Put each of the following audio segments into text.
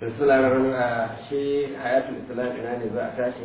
islam a shi hayatul islam ina ne za a tashi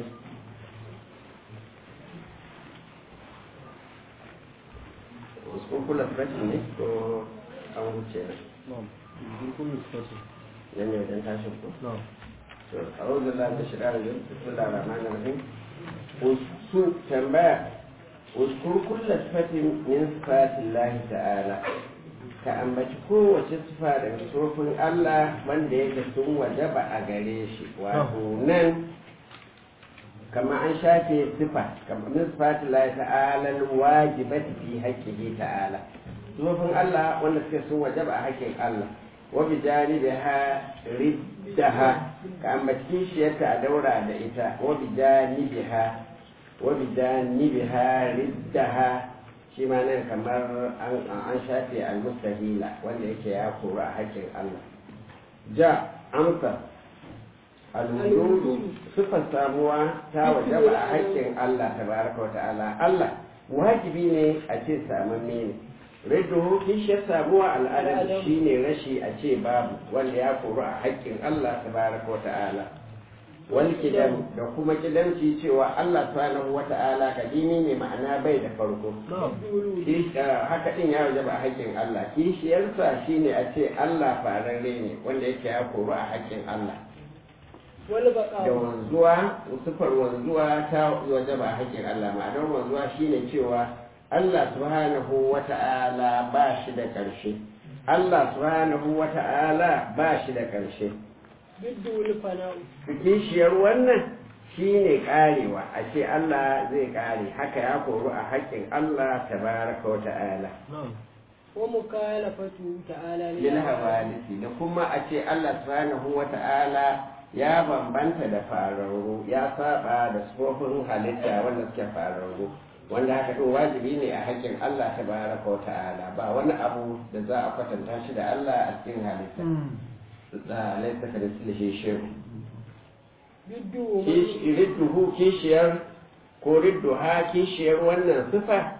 wasu kula fresh ne ko an wuce na nan ne wajen tashin ku to a wajen da shiga da yin bismillah rahman rahim wasu tambaya wasu kulla sifatin min sifatillahi ta'ala ka ambaci kowace sifa daga sufofin Allah wanda yake sun wajaba a gare shi wato nan kama an shafe sifa kama min sifati Allah ta'ala wajibati fi haqqihi ta'ala sufofin Allah wanda suke sun wajaba a haƙƙin Allah wa bi janibiha riddaha ka ambaci shiyarta a daura da ita wa bi janibiha wa bi janibiha riddaha shi ma nan kamar an shafe al-mustahila wanda yake ya koru a haƙƙin Allah ja amsa al-wujudu sifar samuwa ta wajaba a haƙƙin Allah tabaraka wa ta'ala Allah wajibi ne a ce samamme ne ridduhu kishiyar samuwa al'adar shine rashi a ce babu wanda ya koru a haƙƙin Allah tabaraka wa ta'ala wal kidam da kuma kidamci cewa Allah subhanahu wata'ala kadimi ne ma'ana bai da farko haka din ya wajaba a haƙƙin Allah kishiyarsa shine a ce Allah fararre ne wanda yake ya koru a haƙƙin Allah da wanzuwa sufar wanzuwa ta wajaba a haƙƙin Allah ma'anar wanzuwa shine cewa Allah subhanahu wata'ala ba shi da ƙarshe Allah subhanahu wata'ala ba shi da ƙarshe kishiyar wannan shine karewa a ce Allah zai kare haka ya koru a haƙƙin Allah tabaraka wa ta'ala wa mukalafatu ta'ala lil hawalisi da kuma a ce Allah subhanahu wa ta'ala ya bambanta da fararru ya saba da sufofin halitta wanda suke fararru wanda haka ɗin wajibi ne a haƙƙin Allah tabaraka wa ta'ala ba wani abu da za a kwatanta shi da Allah a cikin halitta da laisa ka da silashe shehu ridduhu kishiyar ko ridduha kishiyar wannan sifa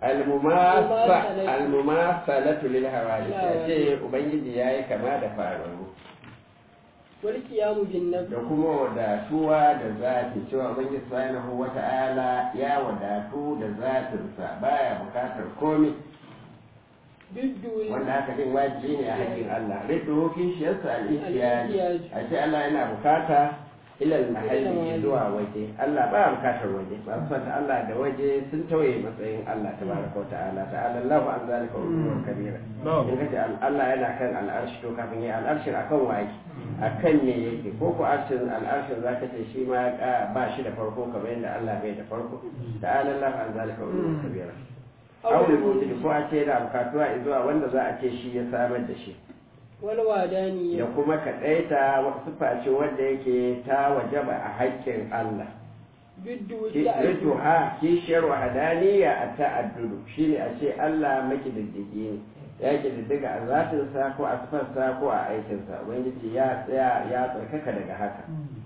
almumasalatu lil hawadith ya ce ubangiji yayi kama da faru wal qiyamu bin nafs da kuma wadatuwa da zati cewa ubangiji subhanahu wata'ala ya wadatu da zatinsa baya bukatar komai wanda haka din wajibi ne a hakkin Allah riddu kishiyarsa al-ihtiyaj a ce Allah yana bukata ilal mahalli zuwa waje Allah ba bukatar waje ba su ta Allah da waje sun tauye matsayin Allah tabaraka wa ta'ala ta'ala Allahu an zalika wa kabira in kace Allah yana kan al'arshi to kafin ya al'arshin akan waje akan ne yake ko ko arshin al'arshin zaka ce shi ma ba shi da farko kamar yadda Allah bai da farko ta'ala Allahu an zalika wa kabira aure mutane ko a ce yana bukatuwa zuwa wanda za a ce shi ya samar da shi wani wadani da kuma kaɗaita wata sufa ce wanda yake ta wajaba a haƙƙin Allah Riddu ha kishiyar wahadaniya a ta'addudu shi ne a ce Allah makididdigi ne ya kididdiga a zatinsa ko a sifarsa ko a aikinsa ubangiji ya tsaya ya tsarkaka daga haka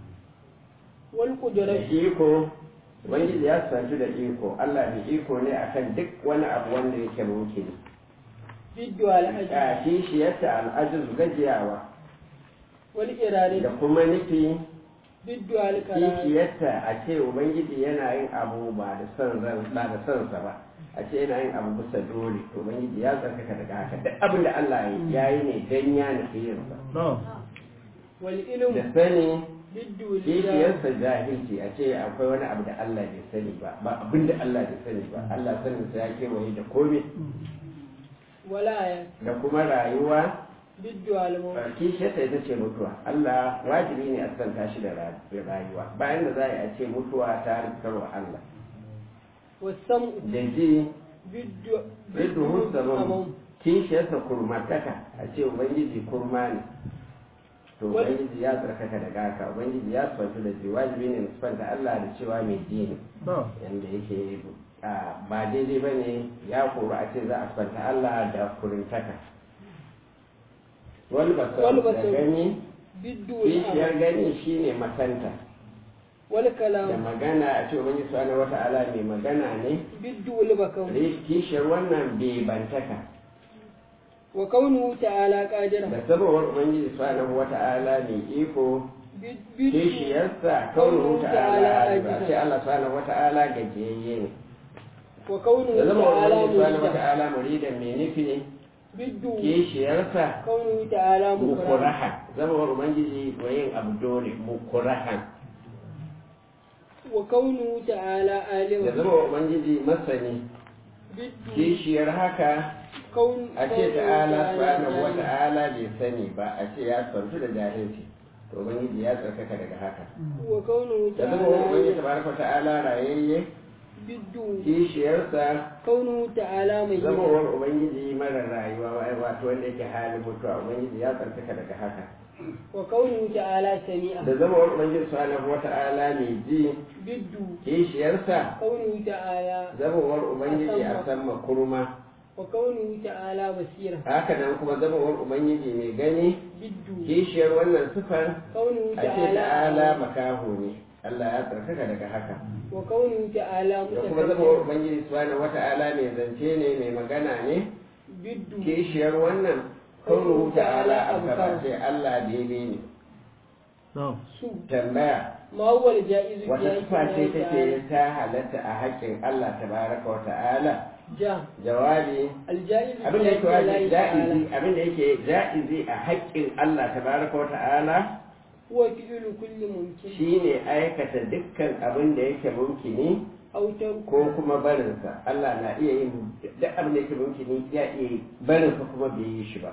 wal kudura iko ubangiji ya santu da iko Allah mai iko ne akan duk wani abu wanda yake mumkin biddu al-ajr a kishiyarta al'ajiz gajiyawa wal irari da kuma nufi biddu al-karam kishiyarta a ce ubangiji yana yin abu ba da son ran ba da son sa ba a ce yana yin abu bisa dole to ubangiji ya tsarkaka daga haka duk abin da Allah ya yi ne dan ya nufi yin sa wal ilm da sani biddu al kishiyarsa jahilci a ce akwai wani abu da Allah bai sani ba ba abin da Allah bai sani ba Allah sanin sa ya kewaye da komai walaya da kuma rayuwa biddu al-maut kishiyarsa ita ce mutuwa Allah wajibi ne a santa shi da rayuwa bayan da za a ce mutuwa ta rikarwa Allah wasam da ji biddu riddu musamman kishiyarsa kurmataka a ce ubangiji kurma ne to ubangiji ya tsarkaka daga haka ubangiji ya sifanta da ji wajibi ne sifanta Allah da cewa mai ji ne yanda yake ba daidai ba ne ya koru a ce za a sifanta Allah da kurintaka wani basar da gani biddu kishiyar gani shine makanta wal da kalam magana a ce ubangiji subhanahu wata'ala mai magana ne biddu al bakam kishiyar wannan bai bantaka wa kaunuhu ta'ala qadira da sabawar ubangiji subhanahu wata'ala mai iko biddu kishiyarsa kaunuhu ta'ala ajiba sai Allah subhanahu wata'ala gajiyayye ne wa kaunuhu da zama ta'ala ubangiji subhanahu murida wata'ala muridan mai nufi biddu kishiyarsa kaunuhu ta'ala mukra mukuraha zamawar ubangiji wa yin abu dole mukurahan wa kaunuhu ta'ala da alima zamawar ubangiji masani biddu kishiyar haka kaun a ce ta'ala subhanahu wa ta'ala bai sani ba a ce ya santu da jahilci to ubangiji ya tsarkaka daga haka wa kaunuhu da zamawar ubangiji ta'ala tabaraka wa ta'ala rayayye biddu kishiyarsa kaunuhu ta'ala mai zamawar ubangiji mara rayuwa wa- wato wanda yake halin mutuwa ubangiji ya tsarkaka daga haka wa kaunuhu ta'ala sami'a da zamawar ubangiji subhanahu wa ta'ala mai ji biddu kishiyarsa kaunuhu ta'ala zamawar ubangiji a sama kurma wa kaunuhu ta'ala basira haka nan kuma zamawar ubangiji mai gani biddu kishiyar wannan sifar kaunuhu a ce ta'ala ta'ala makaho ne Allah ya tsarkaka daga haka wa kaunuhu ta'ala da kuma zamawar mutakabbir ubangiji subhanahu wata'ala mai zance ne mai magana ne biddu kishiyar wannan kaunuhu ta'ala abkara ce Allah daidai ne su tambaya ma huwa al-ja'izu wata bi sifa ce Allah take ta'ala ta halatta a haƙƙin Allah tabaraka wa ta'ala ja jawabi al-ja'izu abin da yake bi Allah wajibi ta'ala ja'izi abin da yake ja'izi a haƙƙin Allah tabaraka wa ta'ala huwa fi'lu kulli mumkin shine aikata dukkan abin da yake mumkini aw tarku ko kuma barinsa Allah na iya yin duk abin da yake mumkini ya iya barinsa kuma bai yi shi ba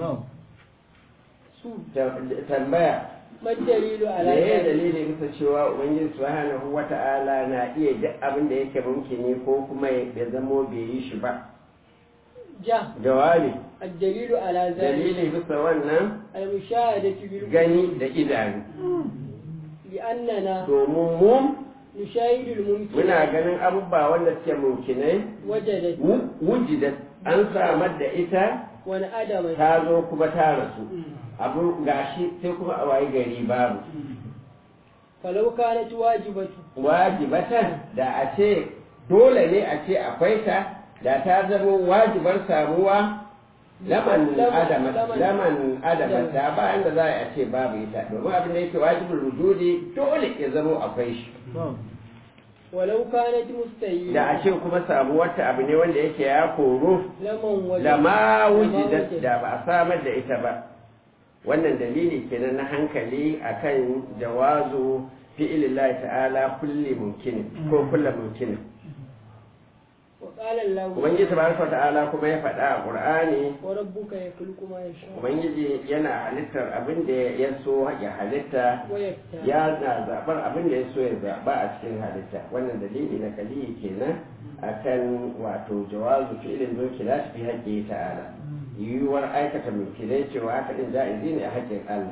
su Ta- tambaya ma dalilu ala me ya zalika dalili bisa cewa ubangiji subhanahu wata'ala na iya duk abin da yake mumkini ko kuma ya zamo bai yi shi ba ja jawabi الدليل على ذلك dalili bisa wannan المشاهدة بالقلوب gani da idanu لأننا domin mu نشاهد الممكن muna ganin abubuwa wanda suke mumkinai وجدت wu- wujidat an samar da ita وانعدمت ta zo kuma ta rasu abu gashi sai kuma a wayi gari babu فلو كانت واجبة wajibatan da a ce dole ne a ce akwai ta da ta zama wajibar samuwa laman Laman- adama laman- laman adama ta ba inda za a ce babu ita domin abin da yake wajibin rujudi dole ya zama akwai shi ولو كانت da مستهيلة a ce kuma samuwarta abu ne wanda yake ya koro لمن وجد da ma لما wujidat وجد. da ba a samar da ita ba wannan dalili kenan na hankali akan jawazu fi'ilillahi ta'ala kulli mumkin ko kullu mumkin وقال الله ubangiji tabaraka wa ta'ala kuma ya faɗa a qur'ani وربك يخلق ما يشاء ubangiji yana halittar abin da ya so ya halitta ويختار ya na zaɓar abin da ya so ya zaɓa a cikin halitta wannan dalili na kaliyi kenan akan wato jawazu fi'ilin mulkilat fi haƙƙi ta'ala yiwuwar aikata mulkilai cewa haka din ja'izi ne a haƙƙin Allah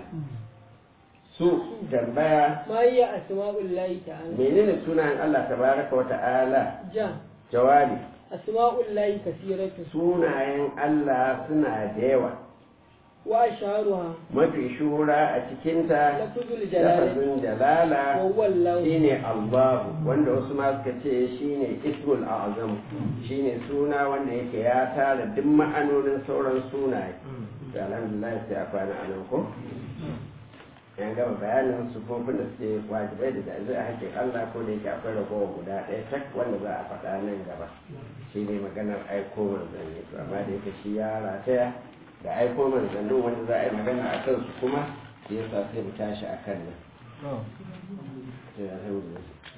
su tambaya ما هي أسماء الله تعالى menene sunayen Allah tabaraka wa ta'ala جاء jawabi أسماء الله كثيرة sunayen Allah suna da yawa وأشهرها mafi shuhura a cikinta لفظ الجلالة lafazin jalala وهو الله shine Allahu wanda wasu ma suka ce shine ismul azam shine suna wanda yake ya tara duk ma'anonin sauran sunaye to alhamdulillah sai a kwana anan ko yan gama bayanin sufofin da suke wajibai da zai a hakkin Allah ko da yake akwai ragowa guda ɗaya tak wanda za a faɗa nan gaba shi ne maganar aiko manzanni to amma da yake shi ya rataya da aiko manzannin wanda za a yi magana a kansu kuma shi yasa sai mu tashi a kan nan. To, alhamdulillah.